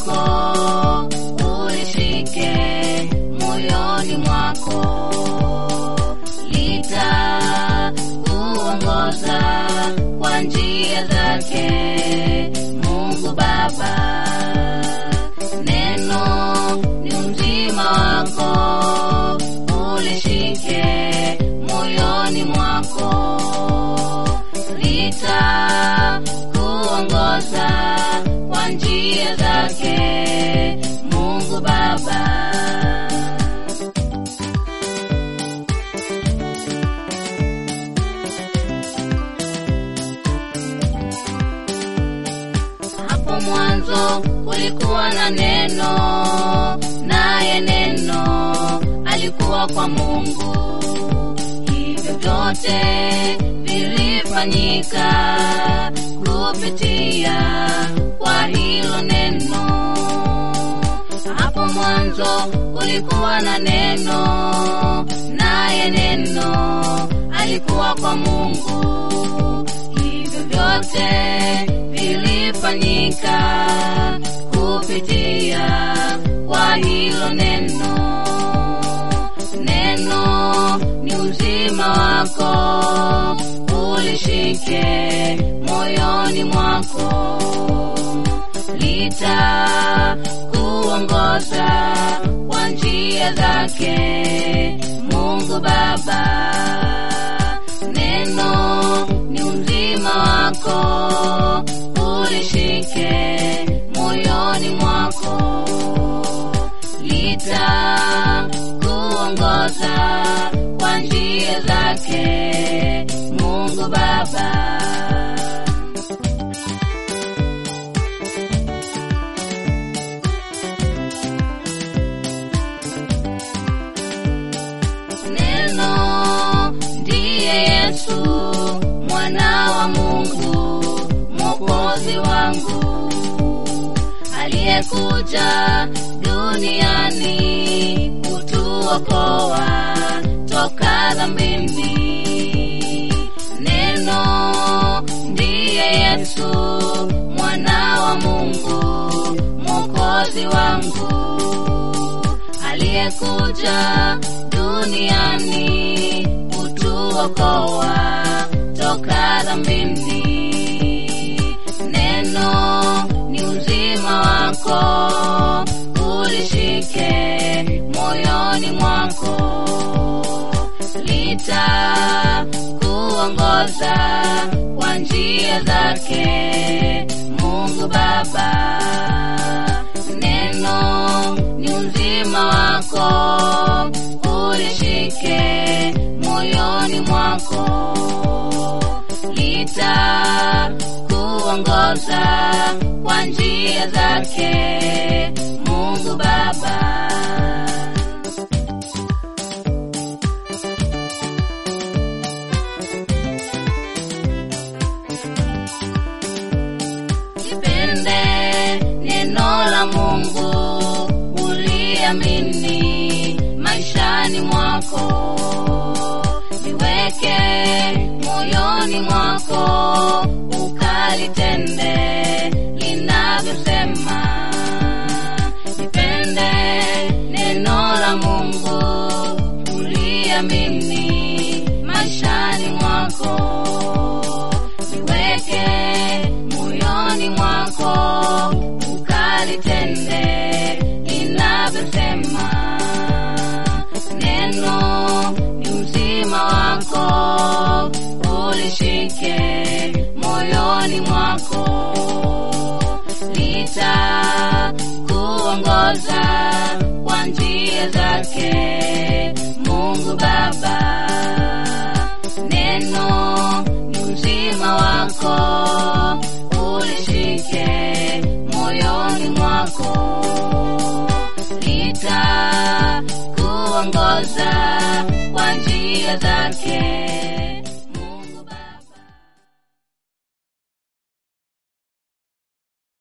wako ulishike moyoni mwako, litakuongoza kwa njia zake Mungu Baba. Neno ni uzima wako, ulishike moyoni mwako, litakuongoza kwa njia zake Mungu Baba. Hapo mwanzo kulikuwa na neno, naye neno alikuwa kwa Mungu. Hivyo vyote vilifanyika kupitia kwa hilo neno. Hapo mwanzo kulikuwa na neno, naye neno alikuwa kwa Mungu. Hivyo vyote vilifanyika kupitia kwa hilo neno. Neno ni uzima wako, ulishike moyoni mwako, litakuongoza kwa njia zake Mungu Baba. Neno ni uzima wako, ulishike moyoni mwako, litakuongoza kwa njia zake Mungu Baba. Neno ndiye Yesu mwana wa Mungu, mwokozi wangu aliyekuja duniani kutuokoa toka dhambini. Neno ndiye Yesu mwana wa Mungu, mwokozi wangu aliyekuja duniani kutuokoa toka dhambini. Neno ni uzima wako, ulishike moyoni mwako, litakuongoza kwa njia zake Mungu Baba. Neno ni uzima wako, ulishike moyoni mwako, litakuongoza kwa njia zake Mungu Baba. Lipende neno la Mungu, uliamini maishani mwako, liweke moyoni mwako, ukalitende linavyosema. Lipende neno la Mungu, uliamini maishani mwako, liweke moyoni mwako, ukalitende linavyosema. Neno ni uzima wako, ulishike moyoni mwako, litakuongoza kwa njia zake Mungu Baba. Neno ni uzima wako, ulishike moyoni mwako, litakuongoza kwa njia zake